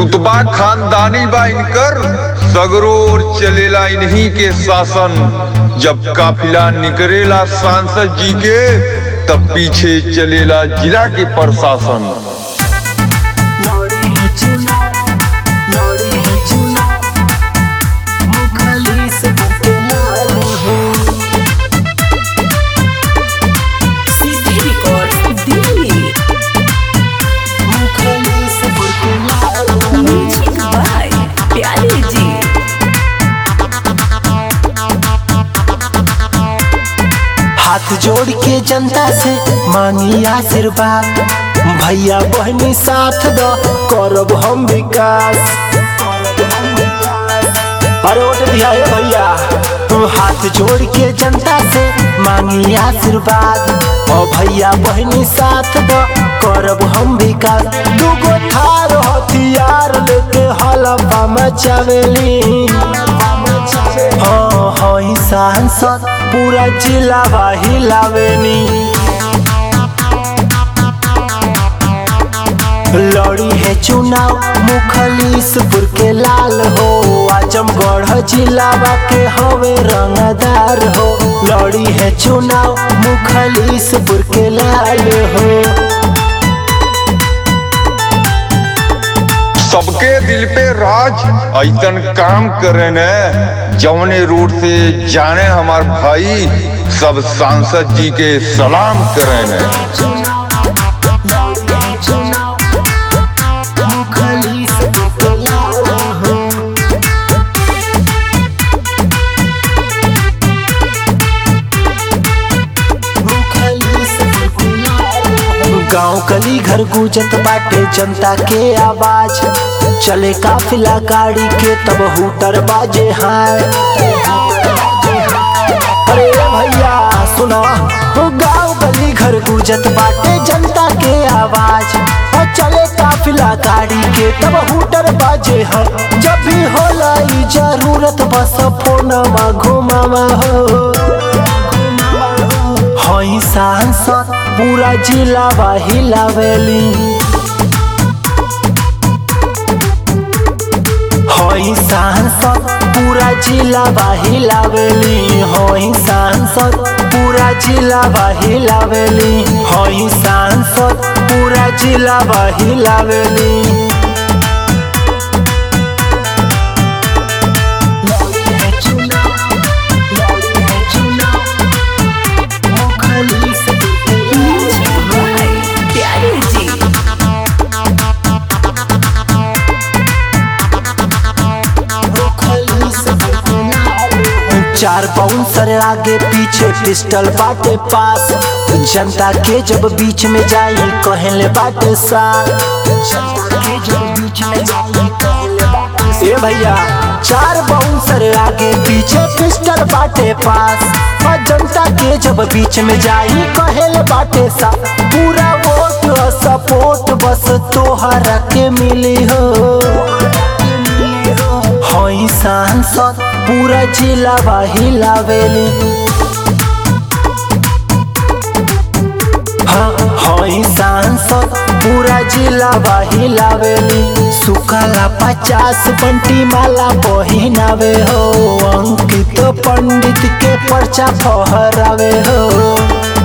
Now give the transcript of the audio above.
रुतबा खानदानी बा इनकर सगरो और चलेला इन्हीं के शासन जब काफिला निकरेला सांसद जी के तब पीछे चलेला जिला के प्रशासन लौड़ी है चूना लौड़ी है चूना मुखली से लाल हो सीधी रिकॉर्ड दिल्ली मुखली से लाल हो म्यूजिक बाय प्यारे जी हाथ जोड़ के जनता से मांगी आशीर्वाद भैया बहनी साथ दो करब हम विकास अरे वोट दिया है भैया हाथ जोड़ के जनता से मांगी आशीर्वाद ओ भैया बहनी साथ दो करब हम विकास दूगो थार हथियार लेके हलफा मचावेली हाँ हाँ सांसद पूरा जिला हिलावेनी लड़ी है चुनाव मुखलीसपुर के लाल हो आजमगढ़ जिला के हवे रंगदार हो लड़ी है चुनाव मुखलीसपुर के लाल हो सबके दिल पे राज ऐसन काम करे न जौने रूट से जाने हमार भाई सब सांसद जी के सलाम करे न लौड़ी है चूना मुखली से लाल हो मुखली से लाल हो गांव गली घर गूंजत बाटे जनता के आवाज चले काफिला गाड़ी के तब हूटर बाजे हाय अरे भैया सुना हो गांव गली घर गूंजत बाटे जनता के आवाज और चले काफिला गाड़ी के तब हूटर बाजे हाय जब भी होला ई जरूरत बस फोनवा घुमावा हो हई सांसद पूरा जिला हिलावेली हई सांसद पूरा जिला हिलावेली हई सांसद पूरा जिला हिलावेली हई सांसद पूरा जिला हिलावेली लौड़ी है चूना लौड़ी है चूना मुखली से लाल हो प्यारे जी मुखली से लाल हो चार बाउंसर आगे पीछे पिस्टल बाटे पास जनता के जब बीच में जाई कहले बाटे साथ जनता के जो बीच में जाई कहले बाटे ए भैया चार बाउंसर आगे पीछे पिस्टल बाटे पास और जनता के जब बीच में जाई कहले बाटे सा पूरा वोट और सपोर्ट बस तोहरा के मिली हो हई सांसद पूरा जिला हिलावेली हाँ हई सांसद पूरा जिला हिलावेली सुखला पचास बंटी माला बहिनावे हो अंकित पंडित के पर्चा फहरावे हो